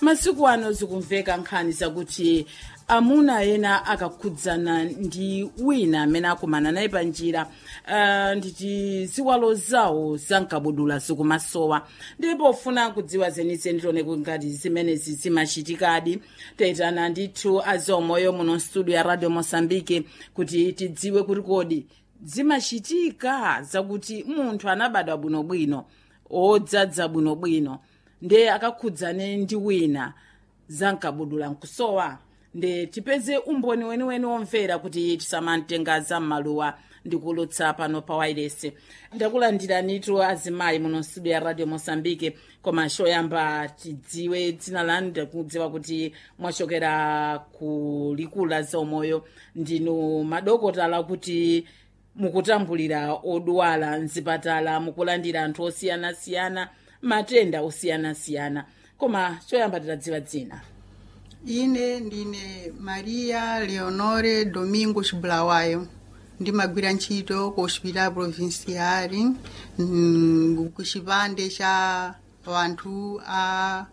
masiku ano zikumveka nkhani zakuti amuna ena akakhudzana ndi wina amene akumana naye pa njira uh, nditi ziwalo zawo zankabudula zikumasowa ndipo ufuna kudziwa zenizeni tione ngati zimenezi zimachitikadi tayitana ndithu azomoyo muno studio ya radio mosambike kuti tidziwe kuti kodi zimachitika zakuti munthu anabadwa bwinobwino odzadza bwinobwino nde akakhudzane ndi wina zankabudula nkusowa nde tipeze umboni weniweni womvera kuti tisamamtenga zam'maluwa ndikulutsa pano pa wairesi ndakulandiranitu azimayi muno studio ya radio mosambike koma choyamba tidziwe dzina lanu ndikudziwa kuti mwachokera ku likulu la zaumoyo ndinu madokotala kuti mukutambulira odwala mzipatala mukulandira anthu osiyanasiyana matenda osiyanasiyana koma choyamba titadziwa dzina ine ndine maria leonore domingos bulawayo ndimagwira ntchito ku hospital provincial mm, ku chipande cha wanthu a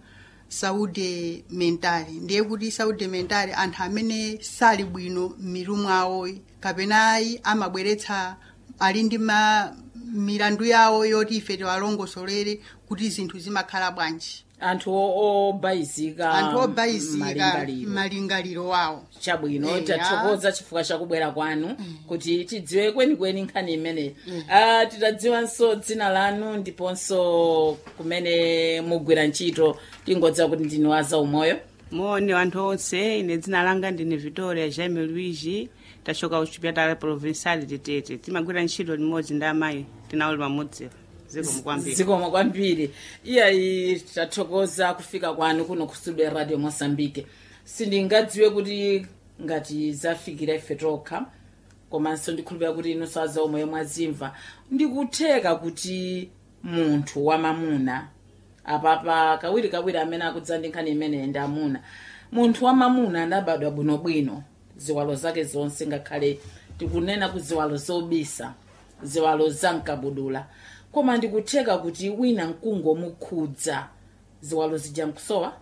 saúde mental ndiye kuti saúde mental anthu amene sali bwino m'mitu mwawo kapenayi amabweretsa ali ndi ma milandu yawo yoti ife tiwalongosolere kuti zinthu zimakhala bwanji anthu o- obayizika anthu obayizika malingaliro malingaliro wawo chabwino Eya. tathokoza chifukwa chakubwera kwanu kuti tidziwe kwenikweni nkhani imeneyi Ah, titadziwanso dzina lanu ndiponso kumene mugwira ntchito tingodziwa kuti ndinu wa zaumoyo moni wanthu onse ine dzina langa ndine victoria jaime luigi tachoka ku chipatala provincial titete timagwira ntchito limodzi ndi amayi tinauli pamodziwa zikomo kwambiri zikomo kwambiri iyayi tathokoza kufika kwanu kuno ku studio ya radio mosambike sindingadziwe kuti ngati zafikira ife tokha komanso ndikhulupira kuti inu saza omwe mwazimva ndikutheka kuti munthu wamamuna apapa kawiri kawiri amene akudza ndi nkhani imeneyi ndi amuna munthu wamamuna anabadwa bwinobwino ziwalo zake zonse ngakhale tikunena ku ziwalo zobisa ziwalo zamkabudula koma ndikutheka kuti wina nkungomukhudza ziwalo zija nkusowa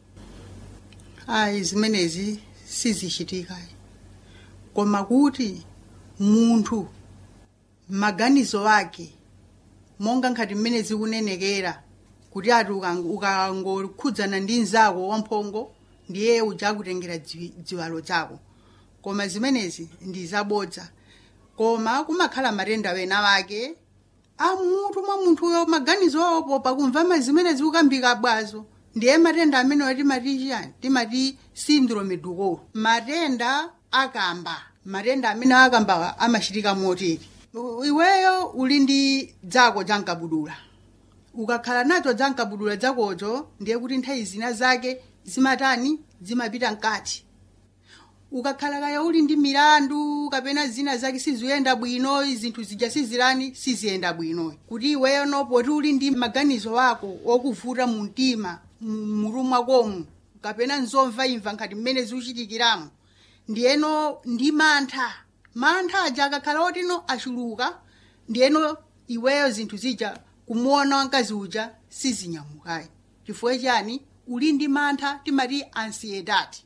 ayi zimenezi sizichitika koma kuti munthu maganizo ake monga nkhati mmene zikunenekera kuti ati ukang- ukangokhudzana ndi mnzako wamphongo ndiye uja akutengera dzi- dziwalo chako koma zimenezi ndi zabodza koma kumakhala matenda wena wake amutu mwa munthuyo maganizo awopo pakumva ma zimene zikukambika bwazo ndiye matenda amenewo timati chiyani timati syndrome duko matenda akamba matenda amene akamba amachitika moteri U- iweyo uli ndi dzako jankabudula ukakhala nacho jankabudula dzakocho ndiye kuti nthawi zina zake zimatani zimapita mkati ukakhala kaya uli ndi milandu kapena zina zake siziyenda bwino zinthu zija sizilani siziyenda bwino kuti iweyo nopoti uli ndi maganizo ako okuvuta mu mtima mu- mutu mwakomu kapena nzomva imva nkhati mmene zikuchitikiramo ndiyeno ndi mantha mantha aja akakhala otino achuluka ndiyeno iweyo zinthu zija kumuona wamkazi uja sizinyamukayi chifukwa chani uli ndi mantha timati ansiedati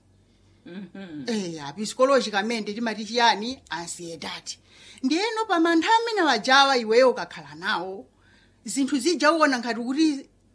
eya psikologicamente timati chiyani ansiedati ndiyeno pa mantha amene wajawa iweyo ukakhala nawo zinthu zija uona ngati kuti